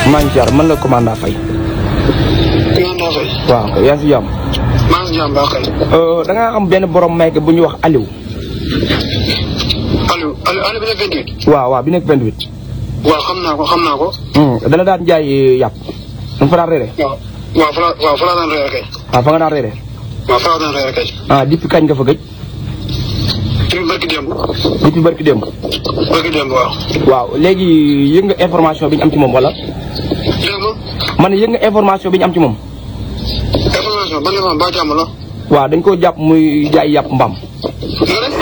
maa ngi ziar man la commandant Faye. commandant Faye. waaw kay yaa ngi si jàmm. maa ngi si jàmm baax kay. da ngaa am benn borom mayke bu ñuy wax Aliou. Aliou Aliou Aliou bi nekk 28. waaw waaw bi nekk 28. waaw xam naa ko xam naa ko. dana daan jaay yàpp. da nga fa daan reere. waaw waaw fa la waaw fa la daan reere kay. waaw fa nga daan reere. waaw fa la daan reere kay. ah depuis kañ nga fa gëj. depuis barki démb. depuis barki démb. barki démb waaw. waaw léegi yëg nga information bi ñu am ci moom wala. dégg nga man yëg nga information bi ñu am ci moom. information ban information ba jàmm la. waaw dañ koo jàpp muy jaay yàpp mbaam. nga ne.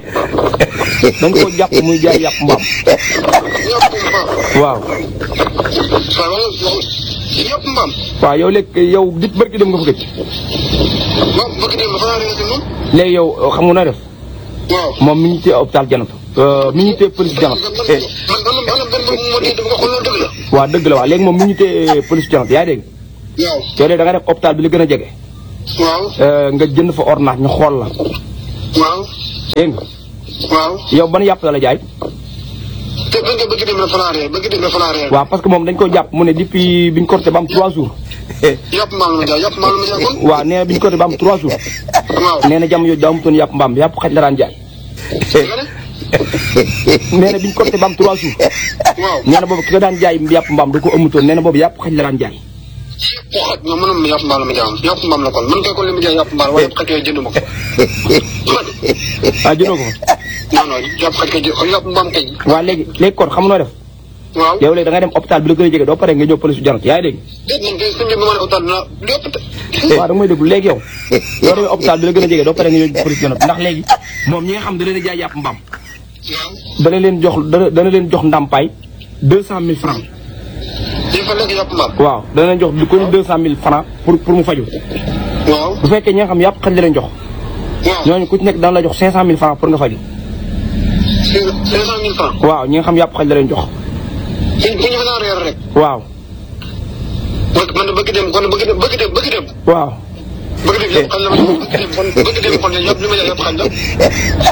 dañ koo jàpp muy jaay yàpp mbaam. yàpp mbaam. waaw. waaw wala yàpp mbaam. waaw yow léegi yow dit barki dem nga fa gëj. waaw barki démb fa laa reere si moom. léegi yow xam nga nooy def. waaw. moom mi ngi téye hôpital Janat. mi ngi téye police Janat. man man man man man man moo di dama ko xool loolu dëgg la. waaw dëgg la waaw léegi moom mi ngi téye police Janat yaa ngi dégg. waaw. yow de da nga def hôpital bi la gën a jege. waaw. nga jënd fa ordonnance ñu xool la. waaw. dégg nga waaw. yow ban yàpp la la jaay. te bëgg bëgg dem la fa laa reere bëgg dem la fa laa reere. waaw parce que moom dañ ko jàpp mu ne depuis biñ corté ba am 3 jours. yàpp mbaam la ma jaay yàpp mbaam la ma jaay kon. waaw nee na biñ corté ba am 3 jours. waaw. nee na jamono yooyu daa amutoon yàpp mbaam yàpp xaj la daan jaay. nga ne. nee na biñ corté ba am 3 jours. waaw. nee na boobu ki nga daan jaay yàpp mbaam da ko amutoon nee na boobu yàpp xaj la daan jaay. yàpp xaj nga mënoon yàpp mbaam la ma jaay yàpp mbaam la kon man kay kon li ma jaay yàpp mbaam waaye yàpp xaj kay jënd ma ko. man ah jëndoo ko fa. non non yàpp xaj kay jë yàpp mbaam kay. waaw léegi léegi kon xam nga noo def. waaw. yow léegi da nga dem hôpital bi la gën a jege doo pare nga ñëw police Janat yaa ngi dégg. déet man kay suñu bi ma ne hôpital dina lépp te. waaw da nga may déglu léegi yow. doo demee hôpital bi la gën a jege doo pare nga ñëw police Janat ndax léegi moom ñi nga xam da leen a jaay yàpp mbaam. waaw. dana leen jox dana dana leen jox ndàmpaay deux cent mille francs. il faut lekk yàpp mbaam. waaw dana leen jox lu ko deux cent mille francs pour pour mu faju waaw. bu fekkee ñi nga xam yàpp xaj la leen jox waaw. ñooñu ku ci nekk dana la jox cinq cent mille francs pour nga faju cinq cinq cent mille francs. waaw ñi nga xam yàpp xaj la leen jox fu fu ñu fa daan reer rek. waaw man man de bëgg dem kon bëgg dem bëgg dem bëgg dem. waaw bëgg dem yàpp xaj la ma bëgg dem kon bëgg dem kon yàpp li ma jaay yàpp xaj la.